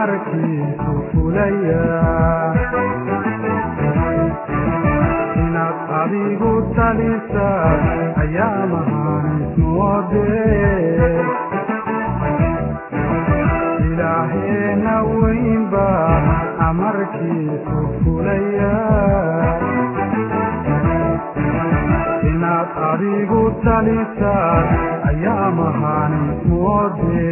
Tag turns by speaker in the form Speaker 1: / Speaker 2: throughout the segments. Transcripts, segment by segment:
Speaker 1: amarkiisu fulaya inaad adigu talisa ayaa mahanismoode ilaaheena weynba amarkiisu fulaya inaad adigu talisa ayaa mahanismoode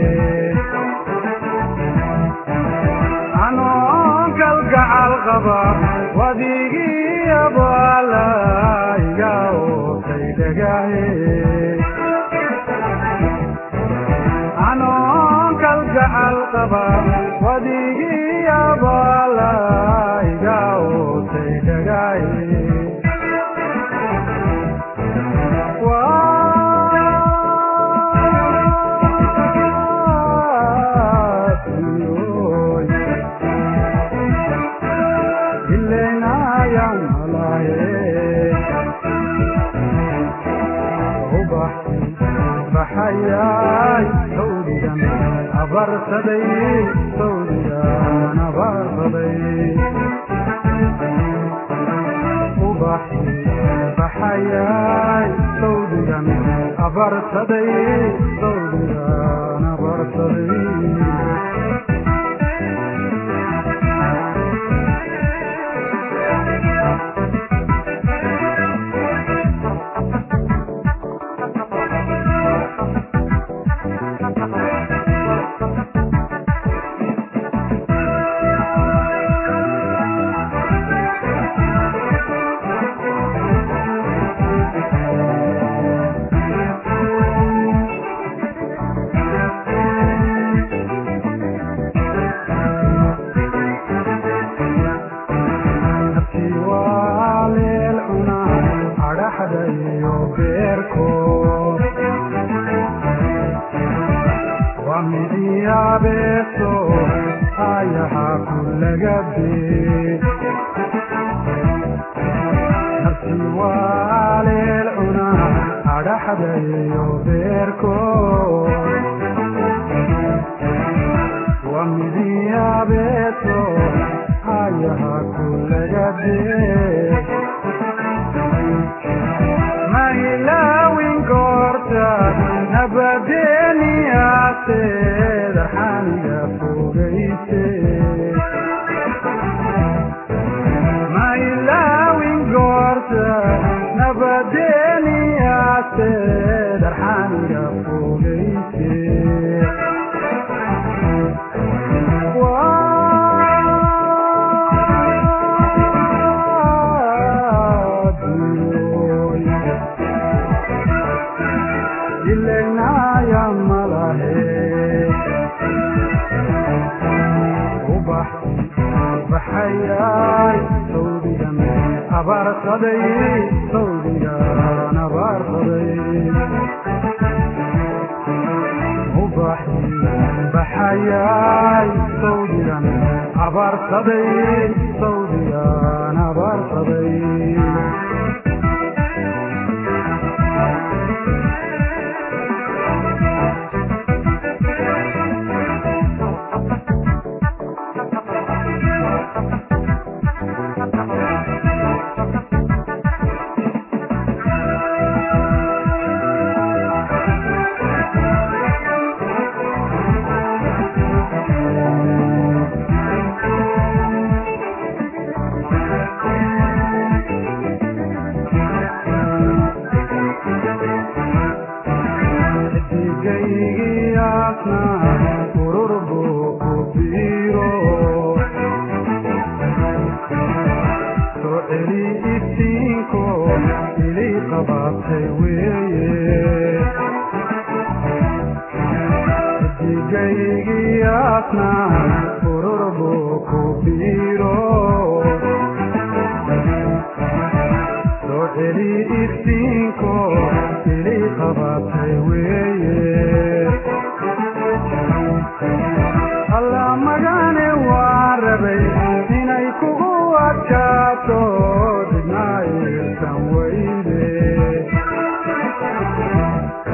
Speaker 1: anoon kalgacal qaba wadigii abaala iga ootay dhagahe anoon kalgacal qaba wadigii abaala iga ootay dhagahe baxayay sawdigan abarsaday sawdigan abarsaday ubaxi baxayay sawdigan abarsaday sawdigan abarsaday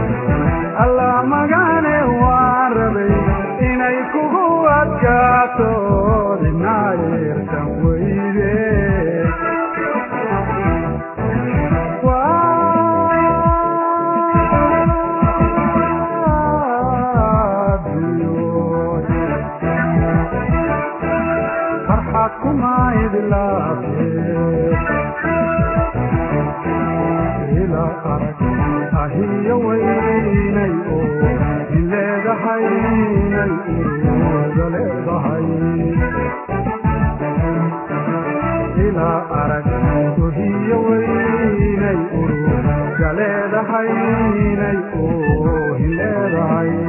Speaker 2: alla magane waan rabay inay kugu adkaato
Speaker 1: kuma idlaafe ila arag ahiyo weynay oo ileedahaynay uruga leedahay ilaa arag ohiyo weynay uruga leedahaynay oohin leedahay